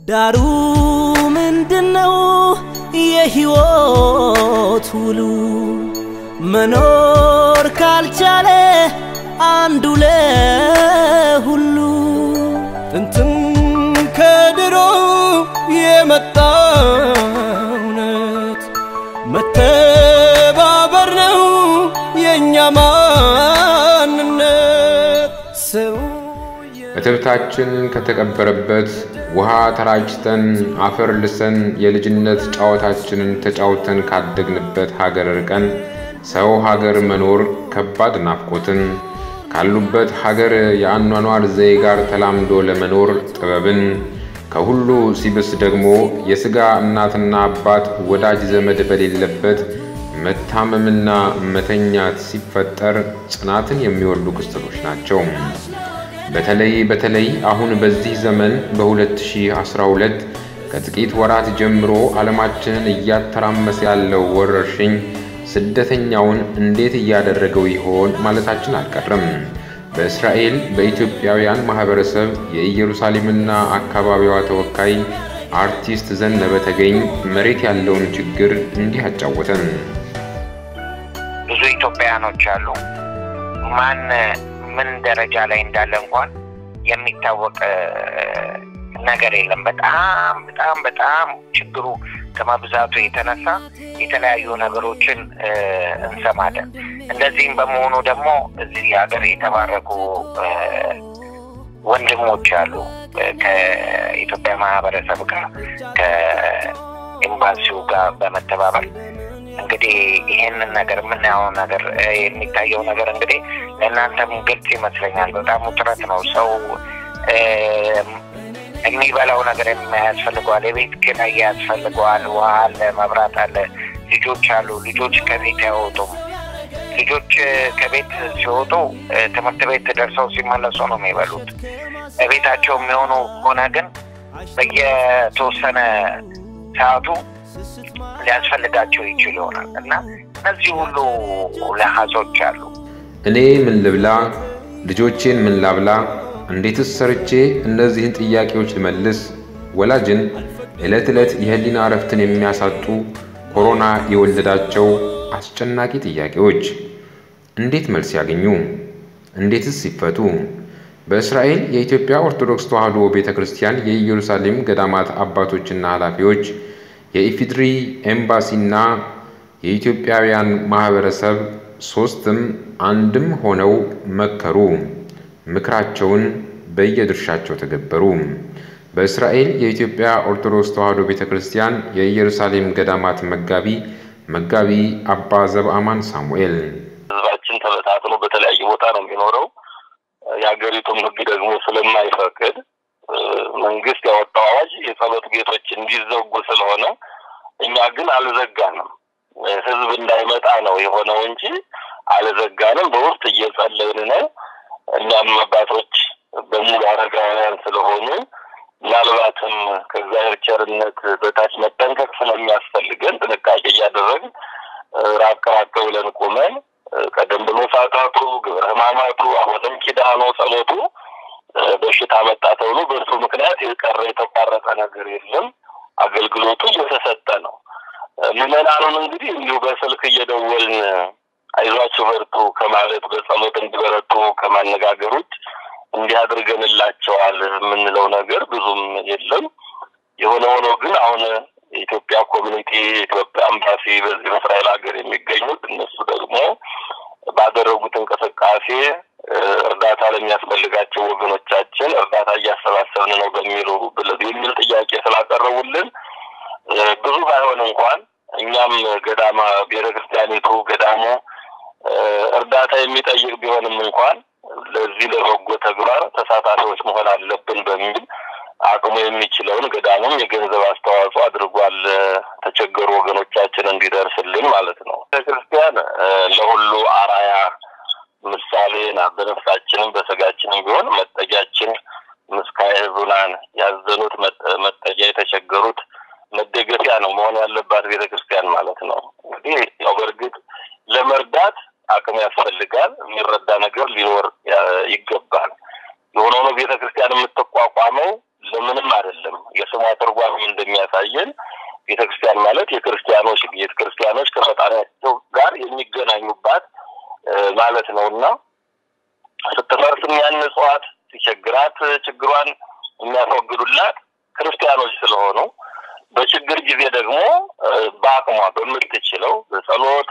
ዳሩ ምንድነው የሕይወት ውሉ መኖር ካልቻለ አንዱ ለሁሉ ጥንትም ከድሮ የመጣ እውነት መተባበር ነው የእኛ ማንነት ሰው እትብታችን ከተቀበረበት ውሃ ተራጭተን አፈር ልሰን የልጅነት ጨዋታችንን ተጫውተን ካደግንበት ሀገር ርቀን ሰው ሀገር መኖር ከባድ ናፍቆትን ካሉበት ሀገር የአኗኗር ዘዬ ጋር ተላምዶ ለመኖር ጥበብን ከሁሉ ሲብስ ደግሞ የሥጋ እናትና አባት ወዳጅ ዘመድ በሌለበት መታመምና መተኛት ሲፈጠር ጽናትን የሚወልዱ ክስተቶች ናቸው። በተለይ በተለይ አሁን በዚህ ዘመን በ2012 ከጥቂት ወራት ጀምሮ ዓለማችንን እያተራመሰ ያለው ወረርሽኝ ስደተኛውን እንዴት እያደረገው ይሆን ማለታችን አልቀርም። በእስራኤል በኢትዮጵያውያን ማህበረሰብ የኢየሩሳሌምና አካባቢዋ ተወካይ አርቲስት ዘነበ ተገኝ መሬት ያለውን ችግር እንዲህ አጫወተን። ብዙ ኢትዮጵያውያኖች አሉ። ማን ምን ደረጃ ላይ እንዳለ እንኳን የሚታወቅ ነገር የለም። በጣም በጣም በጣም ችግሩ ከመብዛቱ የተነሳ የተለያዩ ነገሮችን እንሰማለን። እንደዚህም በመሆኑ ደግሞ እዚህ ሀገር የተባረኩ ወንድሞች አሉ ከኢትዮጵያ ማህበረሰብ ጋር ከኤምባሲው ጋር በመተባበር እንግዲህ ይህንን ነገር የምናየው ነገር የሚታየው ነገር እንግዲህ ለእናንተም ግልጽ ይመስለኛል። በጣም ውጥረት ነው። ሰው የሚበላው ነገር ያስፈልገዋል። የቤት ኪራይ ያስፈልገዋል። ውሃ አለ፣ መብራት አለ፣ ልጆች አሉ። ልጆች ከቤት አይወጡም። ልጆች ከቤት ሲወጡ ትምህርት ቤት ደርሰው ሲመለሱ ነው የሚበሉት። በቤታቸው የሚሆኑ ከሆነ ግን በየተወሰነ ሰዓቱ ሊያስፈልጋቸው ይችል ይሆናል እና እነዚህ ሁሉ ለሀዞች አሉ። እኔ ምን ልብላ፣ ልጆቼን ምን ላብላ፣ እንዴትስ ሰርቼ እነዚህን ጥያቄዎች ልመልስ? ወላጅን ዕለት ዕለት የህሊና እረፍትን የሚያሳጡ ኮሮና የወለዳቸው አስጨናቂ ጥያቄዎች እንዴት መልስ ያገኙ? እንዴትስ ይፈቱ? በእስራኤል የኢትዮጵያ ኦርቶዶክስ ተዋሕዶ ቤተ ክርስቲያን የኢየሩሳሌም ገዳማት አባቶችና ኃላፊዎች የኢፊድሪ ኤምባሲና የኢትዮጵያውያን ማህበረሰብ ሶስትም አንድም ሆነው መከሩ። ምክራቸውን በየድርሻቸው ተገበሩ። በእስራኤል የኢትዮጵያ ኦርቶዶክስ ተዋሕዶ ቤተ ክርስቲያን የኢየሩሳሌም ገዳማት መጋቢ መጋቢ አባ ዘብአማን ሳሙኤል ህዝባችን ተበታትኖ በተለያየ ቦታ ነው የሚኖረው። የሀገሪቱም ህግ ደግሞ ስለማይፈቅድ መንግስት ያወጣው አዋጅ የጸሎት ቤቶች እንዲዘጉ ስለሆነ እኛ ግን አልዘጋንም። ህዝብ እንዳይመጣ ነው የሆነው እንጂ አልዘጋንም። በውስጥ እየጸለይን ነው። እኛም አባቶች በሙሉ አረጋውያን ስለሆኑ ምናልባትም ከእግዚአብሔር ቸርነት በታች መጠንቀቅ ስለሚያስፈልገን ጥንቃቄ እያደረግን ራቅ ራቅ ብለን ቆመን ቀደም ብሎ ሰዓታቱ፣ ግብረ ሕማማቱ፣ አሁንም ኪዳኑ፣ ጸሎቱ በሽታ መጣ ተብሎ በእርሱ ምክንያት የቀረ የተቋረጠ ነገር የለም። አገልግሎቱ እየተሰጠ ነው። ምዕመናኑን እንግዲህ እንዲሁ በስልክ እየደወልን አይዟችሁ በርቱ ከማለት በጸሎት እንዲበረቱ ከማነጋገር ውጭ እንዲህ አድርገንላቸዋል የምንለው ነገር ብዙም የለም። የሆነ ሆኖ ግን አሁን የኢትዮጵያ ኮሚኒቲ የኢትዮጵያ አምባሲ በዚህ በእስራኤል ሀገር የሚገኙት እነሱ ደግሞ ባደረጉት እንቅስቃሴ እርዳታ ለሚያስፈልጋቸው ወገኖቻችን እርዳታ እያሰባሰብን ነው በሚሉ የሚል ጥያቄ ስላቀረቡልን ብዙ ባይሆን እንኳን እኛም ገዳማ ቤተ ክርስቲያኒቱ ገዳሙ እርዳታ የሚጠይቅ ቢሆንም እንኳን ለዚህ ለበጎ ተግባር ተሳታፊዎች መሆን አለብን በሚል አቅሙ የሚችለውን ገዳሙም የገንዘብ አስተዋጽኦ አድርጓል። ተቸገሩ ወገኖቻችን እንዲደርስልን ማለት ነው። ቤተክርስቲያን ለሁሉ አራያ ምሳሌ ናት። በነፍሳችንም በስጋችንም ቢሆን መጠጊያችን ምስካየ ሕዙናን ያዘኑት መጠጊያ የተቸገሩት መደገፊያ ነው መሆን ያለባት ቤተ ክርስቲያን ማለት ነው። እንግዲህ ያው በእርግጥ ለመርዳት አቅም ያስፈልጋል። የሚረዳ ነገር ሊኖር ይገባል። የሆነ ሆኖ ቤተ ክርስቲያን የምትቋቋመው ለምንም አይደለም። የስሟ ትርጓሜ እንደሚያሳየን ቤተ ክርስቲያን ማለት የክርስቲያኖች ቤት ክርስቲያኖች ከፈጣሪያቸው ጋር የሚገናኙባት ማለት ነው እና ስትፈርስ የሚያንጽዋት ሲቸግራት ችግሯን የሚያስወግዱላት ክርስቲያኖች ስለሆኑ በችግር ጊዜ ደግሞ በአቅሟ በምትችለው በጸሎት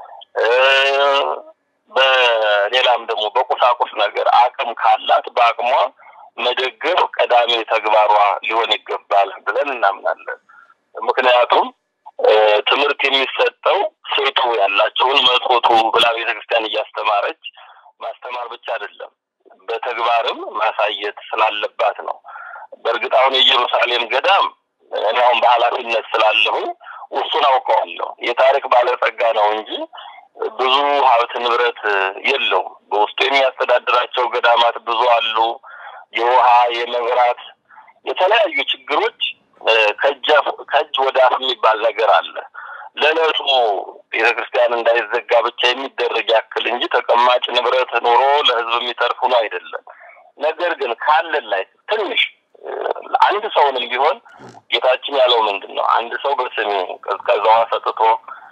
በሌላም ደግሞ በቁሳቁስ ነገር አቅም ካላት በአቅሟ መደገፍ ቀዳሚ ተግባሯ ሊሆን ይገባል ብለን እናምናለን። ምክንያቱም ትምህርት የሚሰጠው ሴቱ ያላቸውን መጽቱ ብላ ቤተክርስቲያን እያስተማረች ማስተማር ብቻ አይደለም፣ በተግባርም ማሳየት ስላለባት ነው። በእርግጥ አሁን የኢየሩሳሌም ገዳም እኔ አሁን በኃላፊነት ስላለሁኝ እሱን አውቀዋለሁ። የታሪክ ባለጸጋ ነው እንጂ ብዙ ሀብት ንብረት የለውም። በውስጡ የሚያስተዳድራቸው ገዳማት ብዙ አሉ። የውሃ የመብራት፣ የተለያዩ ችግሮች ከእጅ ወደ አፍ የሚባል ነገር አለ። ለዕለቱ ቤተ ክርስቲያን እንዳይዘጋ ብቻ የሚደረግ ያክል እንጂ ተቀማጭ ንብረት ኑሮ ለሕዝብ የሚተርፍ ነው አይደለም። ነገር ግን ካለን ላይ ትንሽ አንድ ሰውንም ቢሆን ጌታችን ያለው ምንድን ነው? አንድ ሰው በስሜ ቀዝቃዛ ውሃ ሰጥቶ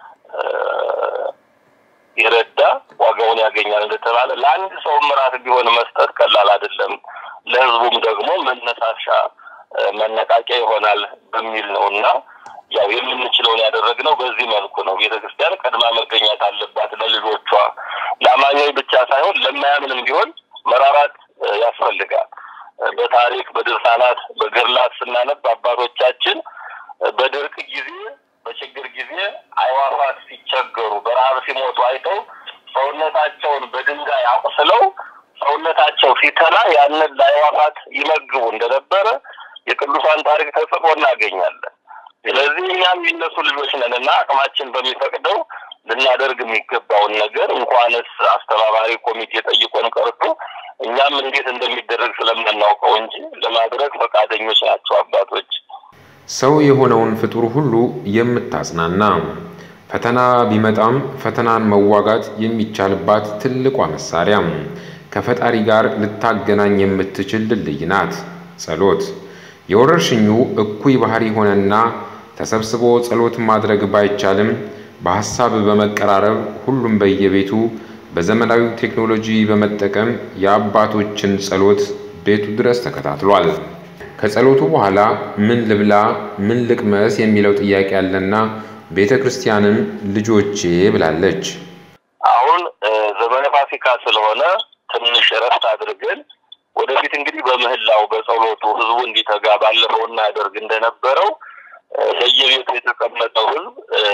የረዳ ዋጋውን ያገኛል እንደተባለ ለአንድ ሰው ምራት ቢሆን መስጠት ቀላል አይደለም። ለህዝቡም ደግሞ መነሳሻ መነቃቂያ ይሆናል በሚል ነው እና ያው የምንችለውን ያደረግነው በዚህ መልኩ ነው። ቤተ ክርስቲያን ቀድማ መገኘት አለባት ለልጆቿ፣ ለአማኞች ብቻ ሳይሆን ለማያምንም ቢሆን መራራት ያስፈልጋል። በታሪክ በድርሳናት በገድላት ስናነብ አባቶቻችን በድርቅ ጊዜ በችግር ጊዜ አይዋፋት ሲቸገሩ በረሀብ ሲሞቱ አይተው ሰውነታቸውን በድንጋይ አቁስለው ሰውነታቸው ሲተላ ያንን ለአይዋፋት ይመግቡ እንደነበረ የቅዱሳን ታሪክ ተጽፎ እናገኛለን። ስለዚህ እኛም የነሱ ልጆች ነን እና አቅማችን በሚፈቅደው ልናደርግ የሚገባውን ነገር እንኳንስ አስተባባሪ ኮሚቴ ጠይቆን ቀርቶ እኛም እንዴት እንደሚደረግ ስለምናውቀው እንጂ ለማድረግ ፈቃደኞች ናቸው አባቶች። ሰው የሆነውን ፍጡር ሁሉ የምታጽናና ፈተና ቢመጣም ፈተናን መዋጋት የሚቻልባት ትልቋ መሳሪያ ከፈጣሪ ጋር ልታገናኝ የምትችል ድልድይ ናት ጸሎት። የወረርሽኙ እኩይ ባህሪ ሆነና ተሰብስቦ ጸሎት ማድረግ ባይቻልም በሐሳብ በመቀራረብ ሁሉም በየቤቱ በዘመናዊ ቴክኖሎጂ በመጠቀም የአባቶችን ጸሎት ቤቱ ድረስ ተከታትሏል። ከጸሎቱ በኋላ ምን ልብላ፣ ምን ልቅመስ የሚለው ጥያቄ አለና ቤተ ክርስቲያንም ልጆቼ ብላለች። አሁን ዘመነ ፋሲካ ስለሆነ ትንሽ እረፍት አድርገን ወደፊት እንግዲህ በምህላው በጸሎቱ ህዝቡ እንዲተጋ ባለፈው እናደርግ እንደነበረው በየቤቱ የተቀመጠው ህዝብ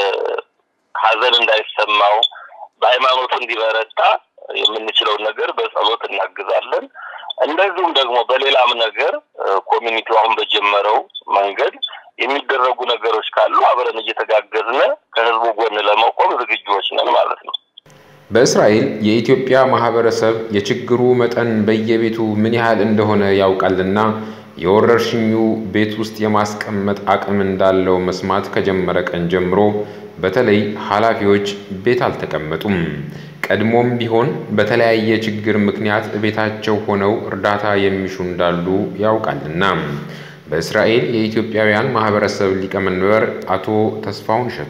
ሀዘን እንዳይሰማው በሃይማኖቱ እንዲበረታ የምንችለውን ነገር በጸሎት እናግዛለን። እንደዚሁም ደግሞ በሌላም ነገር ኮሚኒቲው አሁን በጀመረው መንገድ የሚደረጉ ነገሮች ካሉ አብረን እየተጋገዝን ከህዝቡ ጎን ለመቆም ዝግጁዎች ነን ማለት ነው። በእስራኤል የኢትዮጵያ ማህበረሰብ የችግሩ መጠን በየቤቱ ምን ያህል እንደሆነ ያውቃልና የወረርሽኙ ቤት ውስጥ የማስቀመጥ አቅም እንዳለው መስማት ከጀመረ ቀን ጀምሮ በተለይ ኃላፊዎች ቤት አልተቀመጡም። ቀድሞም ቢሆን በተለያየ ችግር ምክንያት ቤታቸው ሆነው እርዳታ የሚሹ እንዳሉ ያውቃልና በእስራኤል የኢትዮጵያውያን ማህበረሰብ ሊቀመንበር አቶ ተስፋውን እሸቱ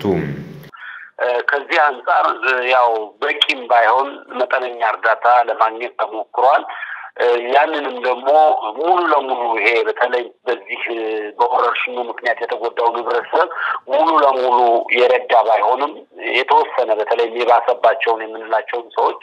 ከዚህ አንጻር ያው በቂም ባይሆን መጠነኛ እርዳታ ለማግኘት ተሞክሯል። ያንንም ደግሞ ሙሉ ለሙሉ ይሄ በተለይ በዚህ በወረርሽኙ ምክንያት የተጎዳውን ህብረተሰብ ሙሉ ለሙሉ የረዳ ባይሆንም የተወሰነ በተለይ የባሰባቸውን የምንላቸውን ሰዎች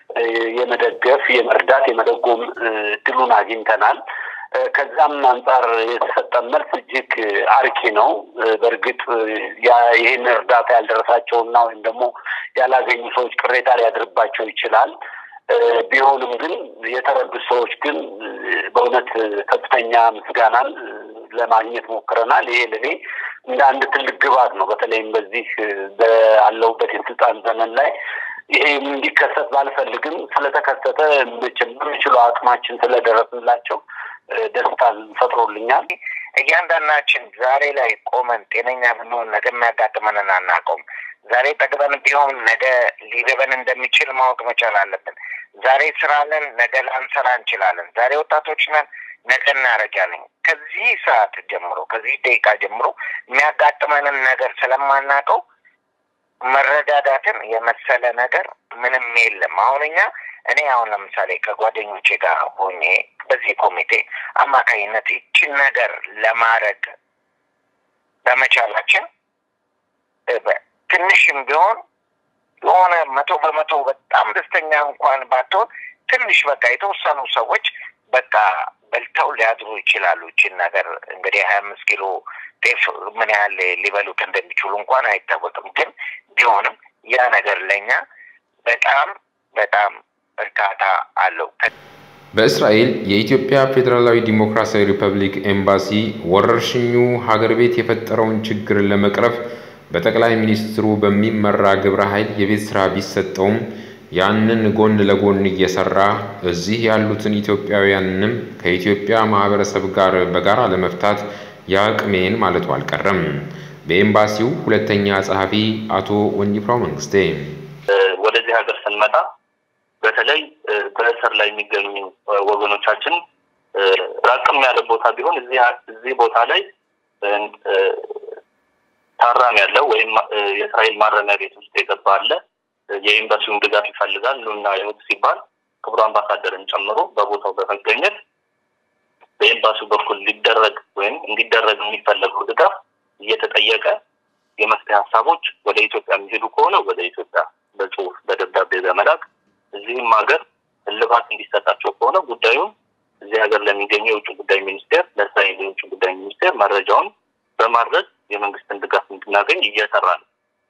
የመደገፍ የመርዳት የመደጎም እድሉን አግኝተናል። ከዛም አንጻር የተሰጠን መልስ እጅግ አርኪ ነው። በእርግጥ ይህን እርዳታ ያልደረሳቸውና ወይም ደግሞ ያላገኙ ሰዎች ቅሬታ ሊያድርባቸው ይችላል። ቢሆንም ግን የተረዱ ሰዎች ግን በእውነት ከፍተኛ ምስጋናን ለማግኘት ሞክረናል። ይሄ ለእኔ እንደ አንድ ትልቅ ግባት ነው። በተለይም በዚህ ባለሁበት የስልጣን ዘመን ላይ ይሄ እንዲከሰት ባልፈልግም ስለተከሰተ በምችለው አቅማችን ስለደረስንላቸው ደስታን ፈጥሮልኛል። እያንዳንዳችን ዛሬ ላይ ቆመን ጤነኛ ብንሆን ነገ የሚያጋጥመንን አናውቀውም። ዛሬ ጠግበን ቢሆን ነገ ሊርበን እንደሚችል ማወቅ መቻል አለብን። ዛሬ ስራ ነን፣ ነገ ላንሰራ እንችላለን። ዛሬ ወጣቶች ነን፣ ነገ እናረጃለን። ከዚህ ሰዓት ጀምሮ ከዚህ ደቂቃ ጀምሮ የሚያጋጥመንን ነገር ስለማናውቀው መረዳዳትን የመሰለ ነገር ምንም የለም። አሁን እኛ እኔ አሁን ለምሳሌ ከጓደኞቼ ጋር ሆኜ በዚህ ኮሚቴ አማካኝነት ይችን ነገር ለማድረግ በመቻላችን ትንሽም ቢሆን የሆነ መቶ በመቶ በጣም ደስተኛ እንኳን ባትሆን ትንሽ በቃ የተወሰኑ ሰዎች በቃ በልተው ሊያድሩ ይችላሉ። ይችን ነገር እንግዲህ ሀያ አምስት ኪሎ ጤፍ ምን ያህል ሊበሉት እንደሚችሉ እንኳን አይታወቅም። ግን ቢሆንም ያ ነገር ለእኛ በጣም በጣም እርካታ አለው። በእስራኤል የኢትዮጵያ ፌዴራላዊ ዲሞክራሲያዊ ሪፐብሊክ ኤምባሲ ወረርሽኙ ሀገር ቤት የፈጠረውን ችግር ለመቅረፍ በጠቅላይ ሚኒስትሩ በሚመራ ግብረ ኃይል የቤት ስራ ቢሰጠውም ያንን ጎን ለጎን እየሰራ እዚህ ያሉትን ኢትዮጵያውያንንም ከኢትዮጵያ ማህበረሰብ ጋር በጋራ ለመፍታት የአቅሜን ማለቱ አልቀረም። በኤምባሲው ሁለተኛ ጸሐፊ አቶ ወንጂፍራው መንግስቴ ወደዚህ ሀገር ስንመጣ በተለይ በእስር ላይ የሚገኙ ወገኖቻችን ራቅም ያለ ቦታ ቢሆን እዚህ ቦታ ላይ ታራሚ ያለው ወይም የእስራኤል ማረሚያ ቤት ውስጥ የገባ አለ የኤምባሲውን ድጋፍ ይፈልጋል ኑና ይሁት ሲባል ክቡር አምባሳደርን ጨምሮ በቦታው በመገኘት በኤምባሲው በኩል ሊደረግ ወይም እንዲደረግ የሚፈለገው ድጋፍ እየተጠየቀ የመፍትሄ ሀሳቦች ወደ ኢትዮጵያ የሚሄዱ ከሆነ ወደ ኢትዮጵያ በጽሁፍ በደብዳቤ በመላክ እዚህም ሀገር እልባት እንዲሰጣቸው ከሆነ ጉዳዩን እዚህ ሀገር ለሚገኘው የውጭ ጉዳይ ሚኒስቴር ለእስራኤል የውጭ ጉዳይ ሚኒስቴር መረጃውን በማድረግ የመንግስትን ድጋፍ እንድናገኝ እየሰራ ነው።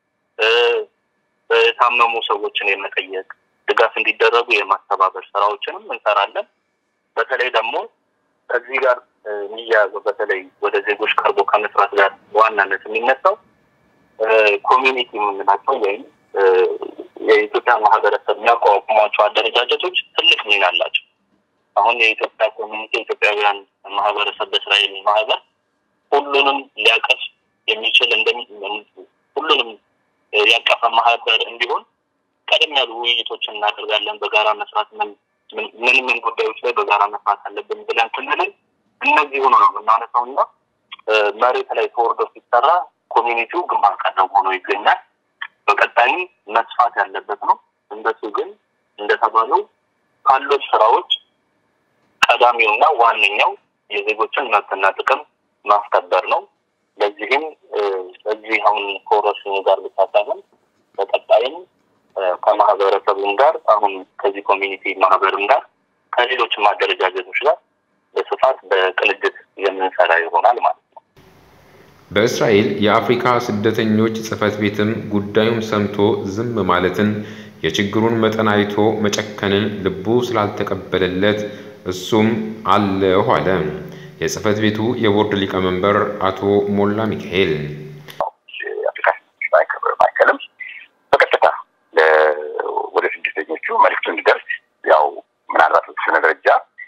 የታመሙ ሰዎችን የመጠየቅ ድጋፍ እንዲደረጉ የማስተባበር ስራዎችንም እንሰራለን። በተለይ ደግሞ ከዚህ ጋር የሚያያዘው በተለይ ወደ ዜጎች ቀርቦ ከመስራት ጋር በዋናነት የሚነሳው ኮሚኒቲ የምንላቸው ወይም የኢትዮጵያ ማህበረሰብ የሚያቋቁሟቸው አደረጃጀቶች ትልቅ ሚና አላቸው። አሁን የኢትዮጵያ ኮሚኒቲ የኢትዮጵያውያን ማህበረሰብ በእስራኤል ማህበር ሁሉንም ሊያቀፍ የሚችል እንደሚ ሁሉንም ያቀፈ ማህበር እንዲሆን ቀደም ያሉ ውይይቶችን እናደርጋለን። በጋራ መስራት ምን ምን ምን ጉዳዮች ላይ በጋራ መስራት አለብን ብለን ስንልን እነዚህ ሆኖ ነው የምናነሳው እና መሬት ላይ ተወርዶ ሲሰራ ኮሚኒቲው ግንባር ቀደም ሆኖ ይገኛል። በቀጣይም መስፋት ያለበት ነው። እንደሱ ግን እንደተባለው ካሉት ስራዎች ቀዳሚውና ዋነኛው የዜጎችን መብትና ጥቅም ማስከበር ነው። ለዚህም እዚህ አሁን ከወረርሽኙ ጋር ብቻ ሳይሆን በቀጣይም ከማህበረሰቡም ጋር አሁን ከዚህ ኮሚኒቲ ማህበርም ጋር ከሌሎችም አደረጃጀቶች ጋር በስፋት በቅንጅት የምንሰራ ይሆናል ማለት ነው። በእስራኤል የአፍሪካ ስደተኞች ጽሕፈት ቤትም ጉዳዩን ሰምቶ ዝም ማለትን የችግሩን መጠን አይቶ መጨከንን ልቡ ስላልተቀበለለት እሱም አለሁ አለ። የጽሕፈት ቤቱ የቦርድ ሊቀመንበር አቶ ሞላ ሚካኤል የአፍሪካ ስደተኞች ማዕከልም በቀጥታ ወደ ስደተኞቹ መልዕክቱ እንዲደርስ ያው ምናልባት በተወሰነ ደረጃ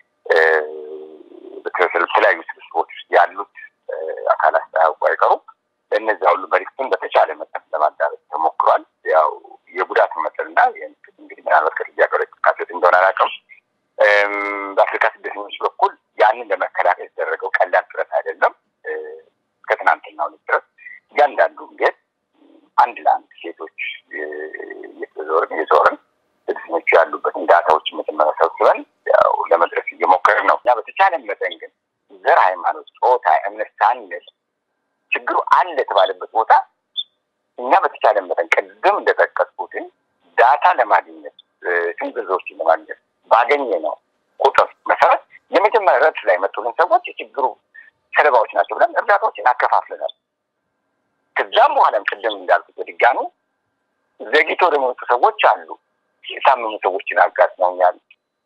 በተለያዩ ስብስቦች ውስጥ ያሉት አካላት ሳያውቁ አይቀሩም። ለእነዚያ ሁሉ መልዕክቱን በተቻለ መጠን ለማዳረስ ተሞክሯል። ያው የጉዳቱን መጠንና እንግዲህ ምናልባት ከጥያቄው ላይ ካሴት እንደሆነ አላውቅም። በአፍሪካ ስደተኞች በኩል ያንን ለመከላከል የተደረገው ቀላል ጥረት አይደለም። እስከ ትናንትናው ድረስ እያንዳንዱ ቤት አንድ ለአንድ ሴቶች እየተዞርን እየዞርን ስደተኞቹ ያሉበትን ዳታዎች መጀመሪያ ሰብስበን ያው ለመድረስ እየሞከርን ነው። እኛ በተቻለን መጠን ግን ዘር፣ ሃይማኖት፣ ጾታ፣ እምነት ሳንል ችግሩ አለ የተባለበት ቦታ እኛ በተቻለን መጠን ቅድም እንደጠቀስኩትን ዳታ ለማግኘት ስንዝርዝሮችን ለማግኘት ባገኘ ነው ቁጥር መሰረት የመጀመሪያ ረድፍ ላይ መጡልን ሰዎች የችግሩ ሰለባዎች ናቸው ብለን እርዳታዎችን አከፋፍለናል። ከዛም በኋላም ቅድም እንዳልኩት በድጋሚ ዘግይቶ ደግሞ የመጡ ሰዎች አሉ። የታመሙ ሰዎችን አጋጥመውኛል።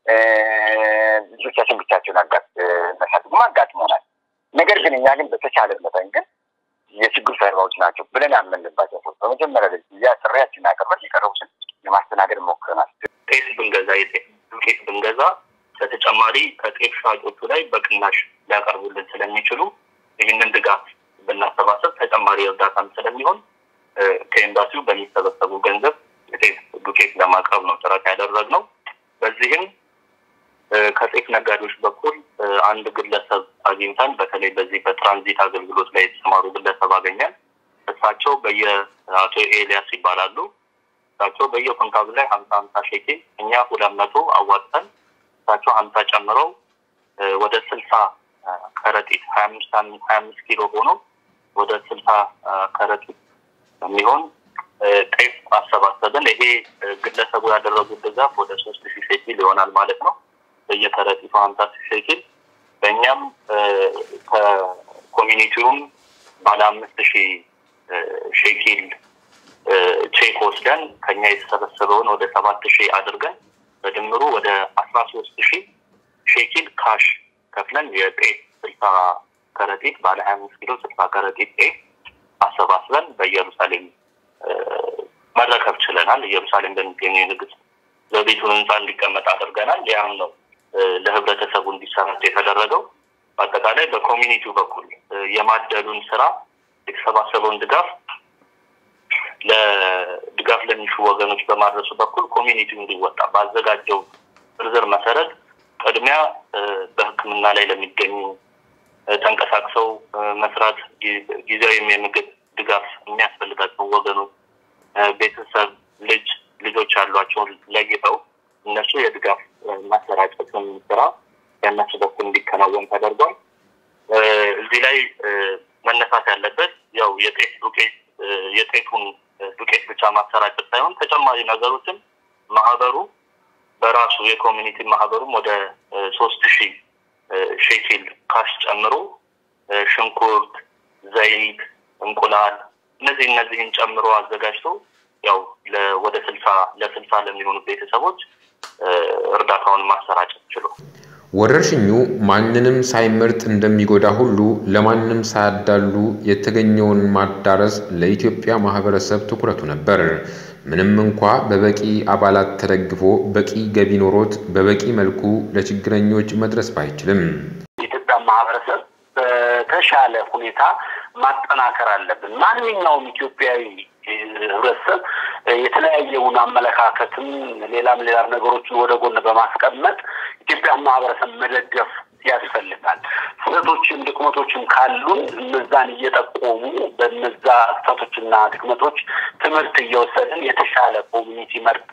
ልጆቻችን ብቻቸውን መሳትም አጋጥመናል። ነገር ግን እኛ ግን በተቻለ መጠን ግን የችግሩ ሰለባዎች ናቸው ብለን ያመንባቸው ሰዎች በመጀመሪያ ያ ጥሪያችን አቅርበን የቀረቡትን ለማስተናገድ ሞክረናል። ጤፍ ብንገዛ የጤፍ ዱቄት ብንገዛ በተጨማሪ ከጤፍ ሻጮቹ ላይ በቅናሽ ሊያቀርቡልን ስለሚችሉ ይህንን ድጋፍ ብናሰባሰብ ተጨማሪ እርዳታም ስለሚሆን ከኤምባሲው በሚሰበሰቡ ገንዘብ የጤፍ ዱቄት ለማቅረብ ነው ጥረት ያደረግነው። በዚህም ከጤፍ ነጋዴዎች በኩል አንድ ግለሰብ አግኝተን በተለይ በዚህ በትራንዚት አገልግሎት ላይ የተሰማሩ ግለሰብ አገኘን። እሳቸው በየ አቶ ኤልያስ ይባላሉ። እሳቸው በየኩንታሉ ላይ ሀምሳ ሀምሳ ሼኬል እኛ ሁለት መቶ አዋጥተን እሳቸው ሀምሳ ጨምረው ወደ ስልሳ ከረጢት ሀያ አምስት ሀያ አምስት ኪሎ ሆኖ ወደ ስልሳ ከረጢት የሚሆን ጤፍ አሰባሰብን። ይሄ ግለሰቡ ያደረጉት ድጋፍ ወደ ሶስት ሺህ ሼኪል ይሆናል ማለት ነው። በየከረጢቱ ሀምሳ ሺህ ሼኪል በእኛም ከኮሚኒቲውም ባለ አምስት ሺህ ሼኪል ቼክ ወስደን ከኛ የተሰበሰበውን ወደ ሰባት ሺህ አድርገን በድምሩ ወደ አስራ ሶስት ሺህ ሼኪል ካሽ ከፍለን የጤፍ ስልሳ ከረጢት ባለ ሀያ አምስት ኪሎ ስልሳ ከረጢት ጤፍ አሰባስበን በኢየሩሳሌም መረከብ ችለናል። ኢየሩሳሌም በሚገኘው የንግስት ዘውዲቱ ህንፃ እንዲቀመጥ አድርገናል። ያም ነው ለህብረተሰቡ እንዲሰራጭ የተደረገው። በአጠቃላይ በኮሚኒቲው በኩል የማደሉን ስራ የተሰባሰበውን ድጋፍ ለድጋፍ ለሚሹ ወገኖች በማድረሱ በኩል ኮሚኒቲው እንዲወጣ ባዘጋጀው ዝርዝር መሰረት ቅድሚያ በሕክምና ላይ ለሚገኙ ተንቀሳቅሰው መስራት ጊዜያዊ የምግብ ድጋፍ የሚያስፈልጋቸው ወገኖች ቤተሰብ፣ ልጅ ልጆች ያሏቸውን ለይተው እነሱ የድጋፍ ማሰራጨትን ስራ የእነሱ በኩል እንዲከናወን ተደርጓል። እዚህ ላይ መነሳት ያለበት ያው የጤፍ ዱቄት የጤፉን ዱቄት ብቻ ማሰራጨት ሳይሆን ተጨማሪ ነገሮችን ማህበሩ በራሱ የኮሚኒቲ ማህበሩም ወደ ሶስት ሺህ ሼኪል ካሽ ጨምሮ ሽንኩርት፣ ዘይት፣ እንቁላል እነዚህ እነዚህን ጨምሮ አዘጋጅቶ ያው ወደ ስልሳ ለስልሳ ለሚሆኑ ቤተሰቦች እርዳታውን ማሰራጨት ችሎ ወረርሽኙ ማንንም ሳይመርጥ እንደሚጎዳ ሁሉ ለማንም ሳያዳሉ የተገኘውን ማዳረስ ለኢትዮጵያ ማህበረሰብ ትኩረቱ ነበር። ምንም እንኳ በበቂ አባላት ተደግፎ በቂ ገቢ ኖሮት በበቂ መልኩ ለችግረኞች መድረስ ባይችልም የኢትዮጵያ ማህበረሰብ በተሻለ ሁኔታ ማጠናከር አለብን። ማንኛውም ኢትዮጵያዊ ህብረተሰብ የተለያየውን አመለካከትም ሌላም ሌላም ነገሮችን ወደ ጎን በማስቀመጥ ኢትዮጵያን ማህበረሰብ መደገፍ ያስፈልጋል። ስህተቶችም ድክመቶችም ካሉን እነዛን እየጠቆሙ በነዛ ስህተቶችና ድክመቶች ትምህርት እየወሰድን የተሻለ ኮሚኒቲ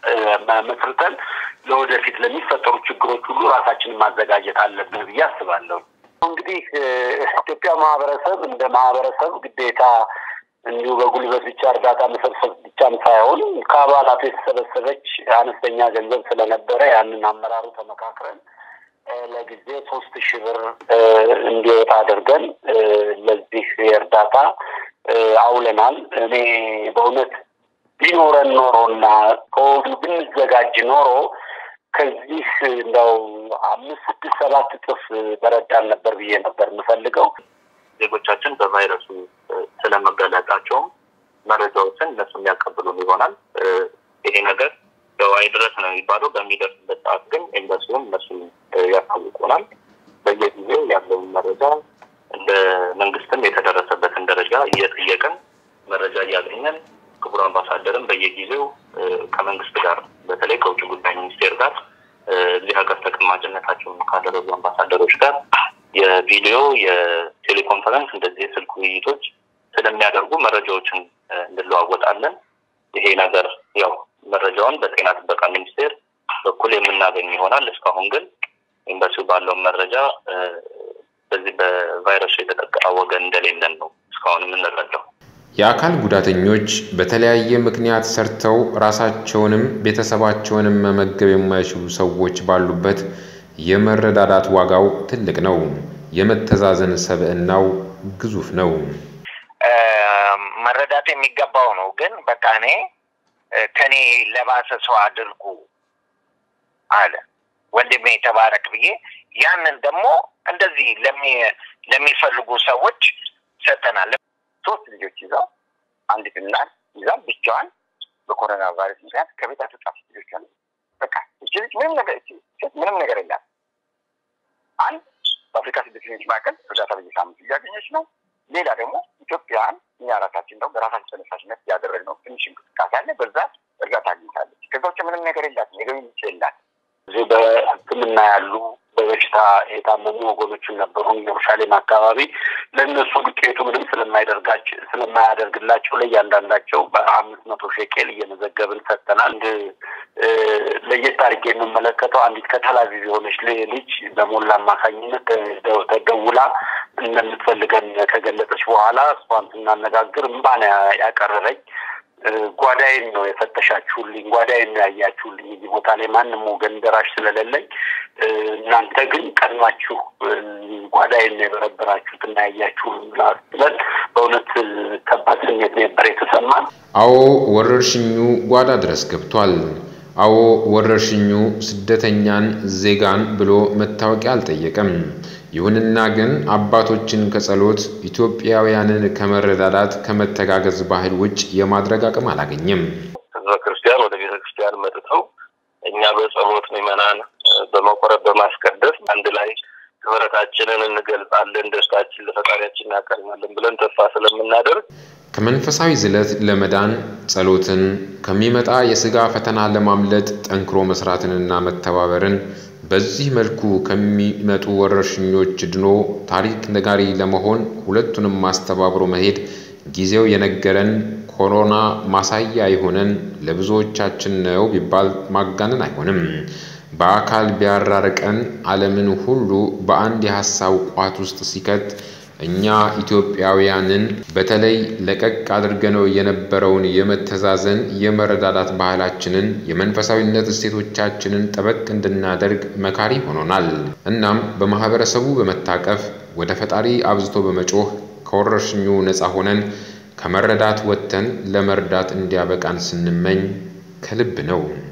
መስርተን ለወደፊት ለሚፈጠሩ ችግሮች ሁሉ ራሳችንን ማዘጋጀት አለብን ብዬ አስባለሁ። እንግዲህ ኢትዮጵያ ማህበረሰብ እንደ ማህበረሰብ ግዴታ እንዲሁ በጉልበት ብቻ እርዳታ መሰብሰብ ብቻም ሳይሆን ከአባላቱ የተሰበሰበች አነስተኛ ገንዘብ ስለነበረ ያንን አመራሩ ተመካክረን ለጊዜ ሶስት ሺህ ብር እንዲወጣ አድርገን ለዚህ የእርዳታ አውለናል። እኔ በእውነት ቢኖረን ኖሮና ከወዲሁ ብንዘጋጅ ኖሮ ከዚህ እንደው አምስት ስድስት ሰባት እጥፍ በረዳን ነበር ብዬ ነበር የምፈልገው። ዜጎቻችን በቫይረሱ ስለመገለጣቸውም መረጃዎችን እነሱ የሚያቀብሉን ይሆናል። ይሄ ነገር ያው አይድረስ ነው የሚባለው። በሚደርስበት ሰዓት ግን ኤምባሲውም እነሱን ያሳውቁናል። በየጊዜው ያለውን መረጃ እንደ መንግስትም የተደረሰበትን ደረጃ እየጠየቅን መረጃ እያገኘን ክቡር አምባሳደርም በየጊዜው ከመንግስት ጋር በተለይ ከውጭ ጉዳይ ሚኒስቴር ጋር እዚህ ሀገር ተቀማጭነታቸውን ካደረጉ አምባሳደሮች ጋር የቪዲዮ የቴሌኮንፈረንስ እንደዚህ የስልክ ውይይቶች ስለሚያደርጉ መረጃዎችን እንለዋወጣለን። ይሄ ነገር ያው መረጃውን በጤና ጥበቃ ሚኒስቴር በኩል የምናገኝ ይሆናል። እስካሁን ግን ኤምባሲው ባለውን መረጃ በዚህ በቫይረሱ የተጠቃ ወገን እንደሌለን ነው እስካሁን የምንረዳው። የአካል ጉዳተኞች በተለያየ ምክንያት ሰርተው ራሳቸውንም ቤተሰባቸውንም መመገብ የማይችሉ ሰዎች ባሉበት የመረዳዳት ዋጋው ትልቅ ነው። የመተዛዘን ሰብዕናው ግዙፍ ነው። መረዳት የሚገባው ነው። ግን በቃ እኔ ከኔ ለባሰ ሰው አድርጉ አለ ወንድሜ ተባረክ ብዬ ያንን ደግሞ እንደዚህ ለሚፈልጉ ሰዎች ሰጠናል። ሶስት ልጆች ይዘው አንድ እናት ይዛ ብቻዋን በኮሮና ቫይረስ ምክንያት ከቤት አትወጣም። ልጆች አሉ። በቃ እቺ ልጅ ምንም ነገር እቺ ሴት ምንም ነገር የላት። አንድ በአፍሪካ ስደተኞች ማዕከል እርዳታ በየሳምንቱ እያገኘች ነው። ሌላ ደግሞ ኢትዮጵያን እኛ ራሳችን ደግሞ በራሳችን ተነሳሽነት ያደረግነው ትንሽ እንቅስቃሴ አለ። በዛ እርዳታ አግኝታለች። ከዛ ውጭ ምንም ነገር የላትም። የገቢ ምንጭ የላት። ጊዜ በሕክምና ያሉ በበሽታ የታመሙ ወገኖችን ነበሩ ኢየሩሳሌም አካባቢ ለእነሱ ዱቄቱ ምንም ስለማይደርጋቸው ስለማያደርግላቸው ለእያንዳንዳቸው በአምስት መቶ ሼቄል እየመዘገብን ሰጥተናል። አንድ ለየት አድርጌ የምመለከተው አንዲት ከተላቪቭ የሆነች ልጅ በሞላ አማካኝነት ተደውላ እንደምትፈልገን ከገለጸች በኋላ እሷን ስናነጋግር እምባ ነው ያቀረረኝ። ጓዳዬን ነው የፈተሻችሁልኝ፣ ጓዳዬን ነው ያያችሁልኝ። እዚህ ቦታ ላይ ማንም ወገን ደራሽ ስለሌለኝ እናንተ ግን ቀድማችሁ ጓዳዬን ነው የበረበራችሁት እና ያያችሁ ብለን በእውነት ከባድ ስሜት ነበር የተሰማን። አዎ ወረርሽኙ ጓዳ ድረስ ገብቷል። አዎ ወረርሽኙ ስደተኛን ዜጋን ብሎ መታወቂያ አልጠየቀም። ይሁንና ግን አባቶችን ከጸሎት ኢትዮጵያውያንን ከመረዳዳት ከመተጋገዝ ባህል ውጭ የማድረግ አቅም አላገኘም። ህዝበ ክርስቲያን ወደ ቤተ ክርስቲያን መጥተው እኛ በጸሎት ምዕመናን በመቆረብ በማስቀደስ አንድ ላይ ህብረታችንን እንገልጻለን፣ ደስታችን ለፈጣሪያችን እናቀርባለን ብለን ተስፋ ስለምናደርግ ከመንፈሳዊ ዝለት ለመዳን ጸሎትን፣ ከሚመጣ የሥጋ ፈተና ለማምለጥ ጠንክሮ መስራትንና መተባበርን በዚህ መልኩ ከሚመጡ ወረርሽኞች ድኖ ታሪክ ነጋሪ ለመሆን ሁለቱንም አስተባብሮ መሄድ ጊዜው የነገረን ኮሮና ማሳያ የሆነን ለብዙዎቻችን ነው ቢባል ማጋነን አይሆንም። በአካል ቢያራርቀን ዓለምን ሁሉ በአንድ የሐሳብ ቋት ውስጥ ሲከት እኛ ኢትዮጵያውያንን በተለይ ለቀቅ አድርገነው የነበረውን የመተዛዘን የመረዳዳት ባህላችንን የመንፈሳዊነት እሴቶቻችንን ጠበቅ እንድናደርግ መካሪ ሆኖናል። እናም በማህበረሰቡ በመታቀፍ ወደ ፈጣሪ አብዝቶ በመጮህ ከወረርሽኙ ነፃ ሆነን ከመረዳት ወጥተን ለመርዳት እንዲያበቃን ስንመኝ ከልብ ነው።